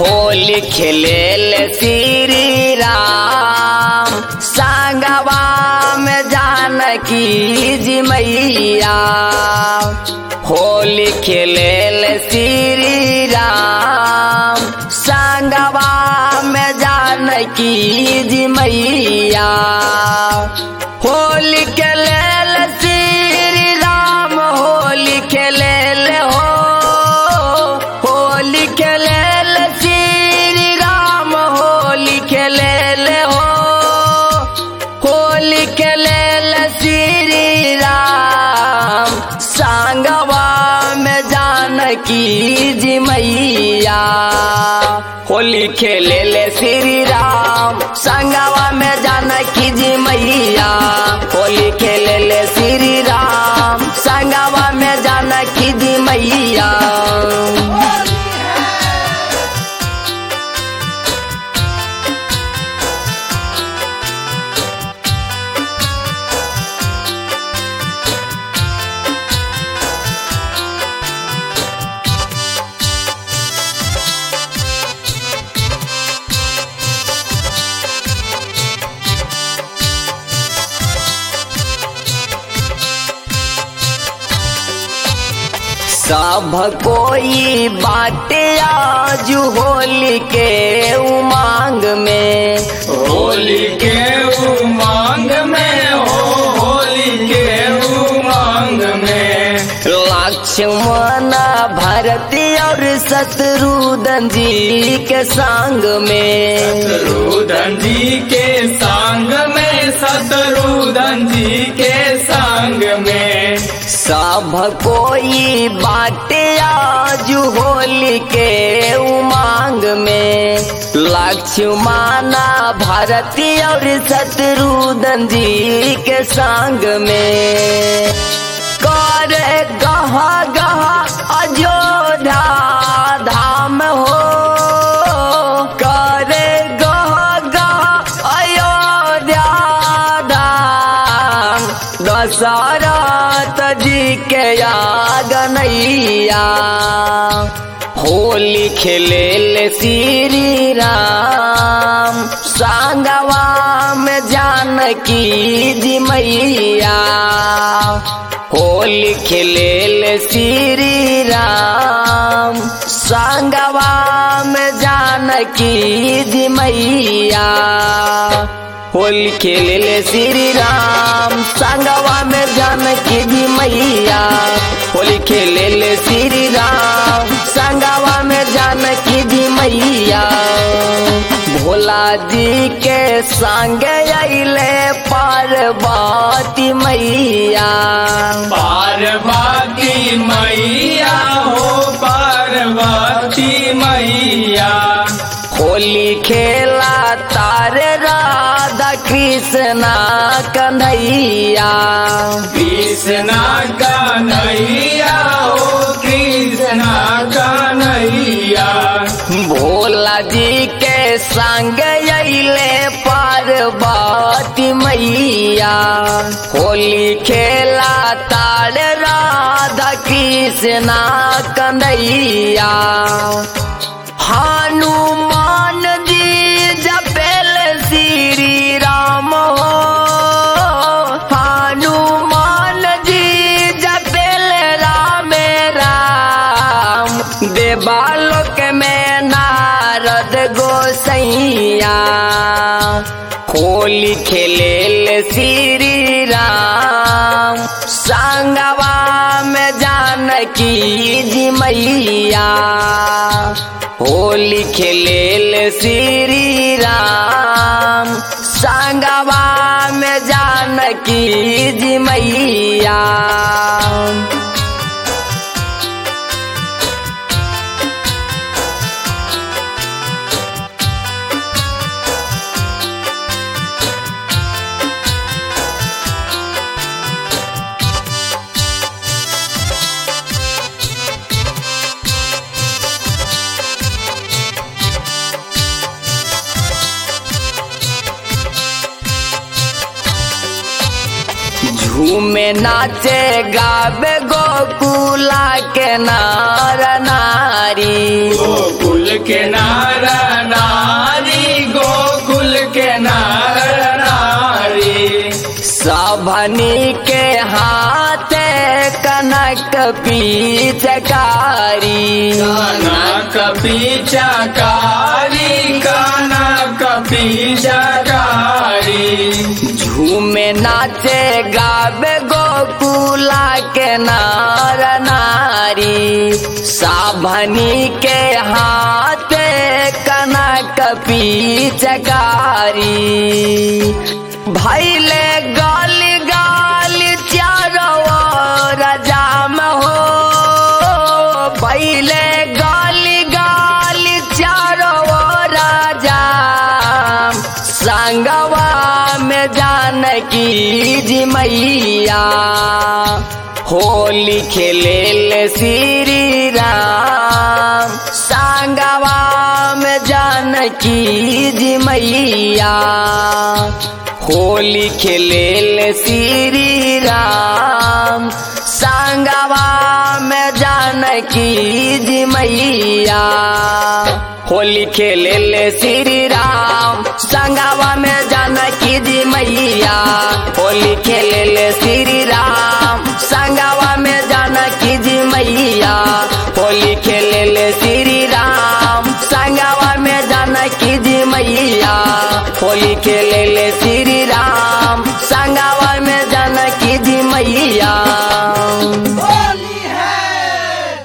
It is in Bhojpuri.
होली खेलेल श्री राम संगवा में जानकी जी मैया होली खेलेल श्री राम संगवा में जानकी जी मैया होली खेलेल श्री राम होली खेलेल हो होली खेलेल श्री राम होली खेलेल हो होली खेलेल श्री राम संगवा में जानकी जी मैया होली खेलेल श्री राम संगवा में जानकी जी मैया होली खेलेल श्री राम संगवा में जानकी जी मैया सब कोई बाटे आज होली के उमांग में होली के उमंग में हो होली के उमंग में लक्ष्मण भरती और शत्रुघ्न जी के संग में शत्रुधन जी के संग में शत्रुधन जी के संग में सब कोई बाटे आज होली के उमांग में लक्ष्मण भरती और शत्रुघ्न जी के संग में करे गहा गहा अयोध्या धाम हो करे गहा गहा अयोध्या धाम दशरथ जी के आगनैया होली खेलेल श्री राम संगवा में जानकी जी मैया होली खेलेल श्री राम संगवा में जानकी जी मैया होली खेलेल श्री राम संगवा में जानकी जी मैया होली खेलेल श्री राम संगवा में जानकी जी मैया भोला जी के संग अले पार्वती मैया पार्वती मैया हो पार्वती मैया होली खेला तारे राधा कृष्णा कन्हैया कृष्णा कन्हैया हो कृष्णा कन्हैया भोला जी के संग अले पार्वती मैया होली खेला तार राधा कृष्णा कन्हैया हनुमान जी जपेल श्री राम हो हनुमान जी जपेल राम राम देवालोक में नारद गोसैया होली खेलेल श्री राम संगवा में जानकी जी मैया होली खेलेल श्री राम संगवा में जानकी जी मैया झूमे नाचे गावे गोकुला के नार नारी गोकुल के नार साभनी के हाथे कनक पीचकारी कनक पीचकारी कनक पीचकारी झूमे नाचे गावे गोकुला के नार नारी साभनी के हाथे कनक पीचकारी भैले गाली गाली चारो रजाम हो भैले गाली गाली चारो राजाम संगवा में जानकी जी मैया होली खेले श्री राम संगवा में जानकी जी मैया होली खेले श्री राम संगवा में जानकी जी मैया होली खेले श्री राम संगवा में जानकी जी मैया होली खेले श्री राम संगवा में जानकी जी मैया होली खेले श्री राम संगवा में जानकी जी मैया होली खेले श्री राम संगवा में जानकी जी मैया